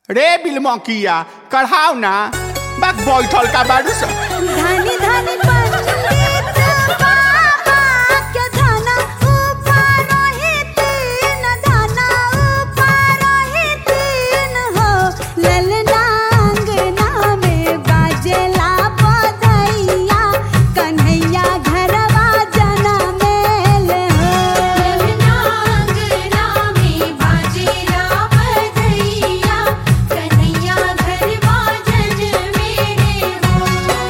रे बिलमकिया कढ़ाओ ना बाक बैठल का बारू स धनी धनी पंडित बाबा के धना ऊपर ही तीन धना ऊपर ही तीन हो ललना अंगना में बाजेला बधैया कन्हैया घरवा जना मेल हो ललना अंगना में बाजेला बधैया कन्हैया घरवा जज मेरे हो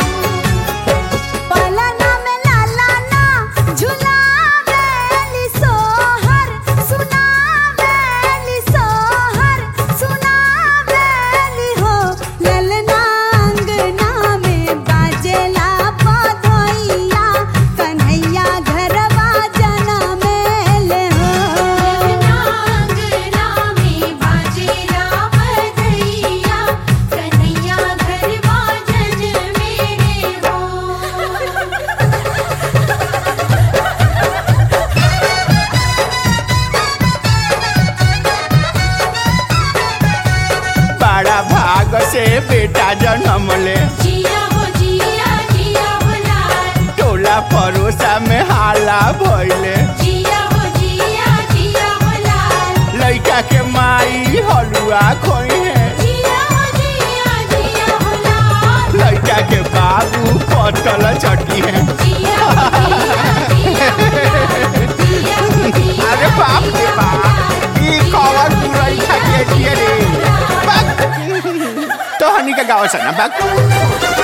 पलना में लाला ना झुलावेली सोहर सुनावेली सोहर सुनावेली हो ललना अंगना में बाजेला बधैया कन्हैया घरवा जना मेल हो ललना अंगना में बाजेला बधैया कन्हैया घरवा जज मेरे हो बड़ा भाग से बेटा जन्म ले जिया हो जिया जिया हो लाल टोला परोसा में हाला भइले जिया हो जिया जिया हो लाल लइका के माई हलुआ खोई है जिया हो जिया जिया हो लाल लइका के बाबू पटल चटी है जिया हो जिया जिया हो लाल जिया हो जिया अरे बाप रे बाप ई कवर पुरई खा के दिए रे बाप तो हनी का गाँव से ना बाप